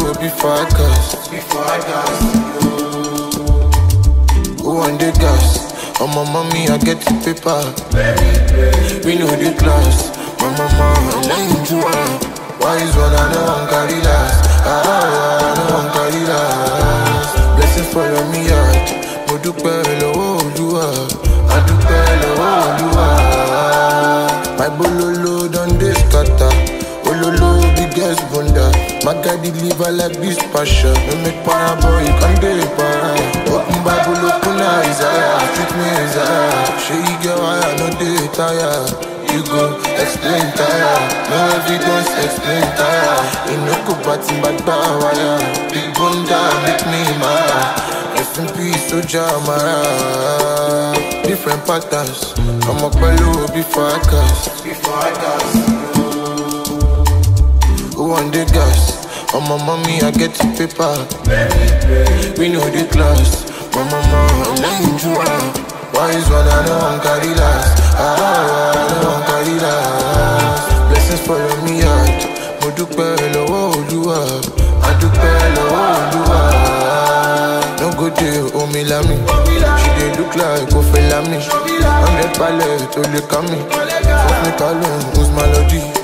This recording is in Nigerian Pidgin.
low before I cast. Before I cast. Who want the gas? Oh my mommy, I get the paper. We know the class. My mama, I lane to her. Wise one, I know I'm carry last. Ah, I know I'm carry last. Blessings follow me out. Mo dúpẹ́ lọ́wọ́ Olúwa. A dúpẹ́ lọ́wọ́ Olúwa. My bololo don dey scatter. Ololo biggest bunda. My guy deliver like this passion. No make para boy, you can dey para. Open Bible, open Isaiah. Treat me Isaiah. Shey you get why I no dey tire. You go explain tire. No evidence, explain tire. You no go party back down wire. Big bunda make me mad. Rest in peace, Soja Amara. Different patterns. I'm up below before I cast. Before I cast. Who want the gas? On my mommy, I get the paper. We know the class. My mama, I'm lying to her. Wise one, I know I'm carry last. Ah, I know I'm carry last. Blessings follow me out. Mo dúpẹ́ lọ́wọ́ Olúwa. A dúpẹ́ lọ́wọ́ Olúwa. No go dey omi lami. She dey look like Kofi Lami. Hundred palẹ̀ tó lè ká mi. Fọ́fún mi ká lóhùn, who's my lọ́dí?